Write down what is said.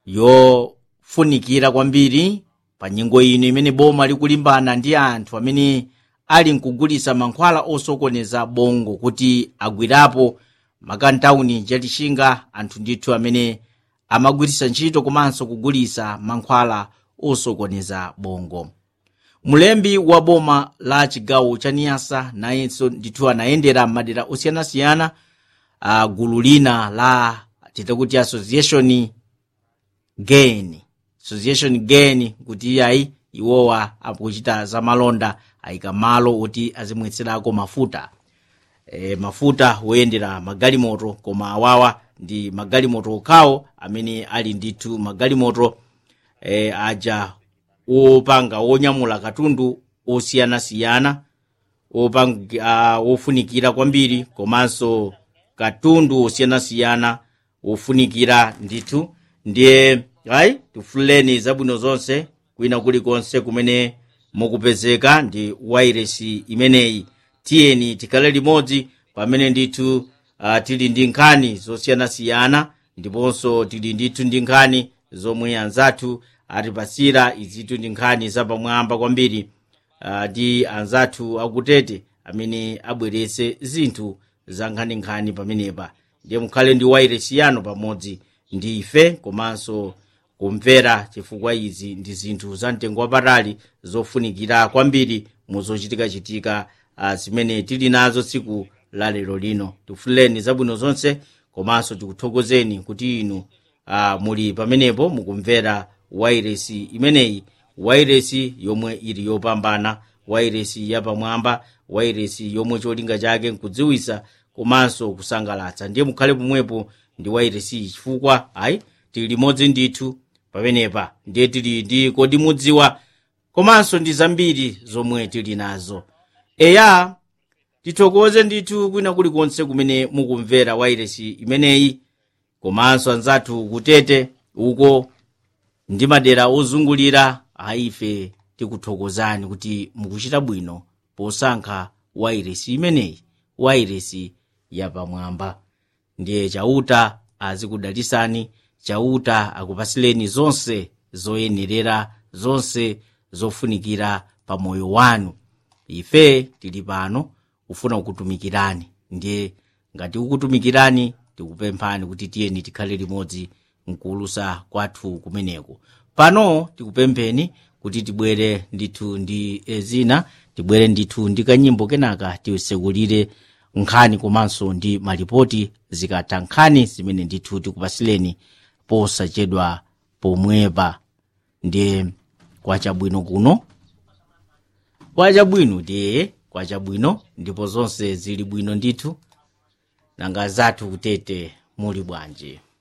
yofunikira kwambiri pa nyengo ino imene boma likulimbana ndi anthu amene ali nkugulitsa mankhwala osokoneza bongo kuti agwirapo makantawuni chatixinga anthu ndithu amene amagwiritsa ntchito komanso kugulitsa mankhwala osokoneza bongo mulembi wa boma la chigawo cha niyasa nayenso ndithu anayendera madera osiyanasiyana uh, gulu lina la titakuti association gain association gain kuti iyayi iwowa akuchita za malonda ayika malo oti azimwetserako mafuta e, mafuta woyendera magalimoto koma awawa ndi magalimoto okhawo amene ali ndithu magalimoto e, aja wopanga wonyamula katundu osiyanasiyana wopanga uh, wofunikira kwambiri komanso katundu osiyanasiyana wofunikira ndithu ndiye ayi tifuleni zabwino zonse kwina kulikonse kumene mukupezeka ndi wairesi imeneyi tiyeni tikhale limodzi pamene ndithu uh, tili ndi nkhani zosiyanasiyana ndiponso tili ndithu ndi nkhani zomwe anzathu atipasira izitu ndi nkhani zapamwamba kwambiri uh, ndi anzathu akutete amene abweretse zinthu za nkhaninkhani pamenepa ndiye mukhale ndi wairesi yanu pamodzi ndi ife komanso kumvera chifukwa izi ndi zinthu za mtengo wapatali zofunikira kwambiri muzochitikachitika uh, zimene tili nazo tsiku la lero lino tifuleni zabwino zonse komanso tikuthokozeni kuti inu uh, muli pamenepo mukumvera wairesi imeneyi wairesi yomwe ili yopambana wairesi yapamwamba wairesi yomwe cholinga chake nkudziwisa komanso kusangalatsa ndiye mukhale pomwepo ndi wairesi chifukwa ayi tili limodzi ndithu pamenepa ndiye tili ndi kodi mudziwa komanso ndi zambiri zomwe tili nazo eya tithokoze ndithu kwina kulikonse kumene mukumvera wairesi imeneyi komanso anzathu kutete uko ndi madera ozungulira aife tikuthokozani kuti mukuchita bwino posankha wairesi imeneyi wairesi yapamwamba ndiye chauta azikudalisani chauta akupasileni zonse zoyenerera zonse zofunikira pa moyo wanu ife tili pano kufuna kukutumikirani ndiye ngati kukutumikirani tikupemphani kuti tiyeni tikhale limodzi mkuulusa kwathu kumeneko pano tikupempheni kuti tibwere ndithu ndi zina tibwere ndithu ndi kanyimbo kenaka tisekulire nkhani komanso ndi malipoti zikatha nkhani zimene ndithu tikupasileni posachedwa pomwepa ndiye kwachabwino kuno kwachabwino ndiye kwachabwino ndipo zonse zili bwino ndithu nanga zathu kutete muli bwanji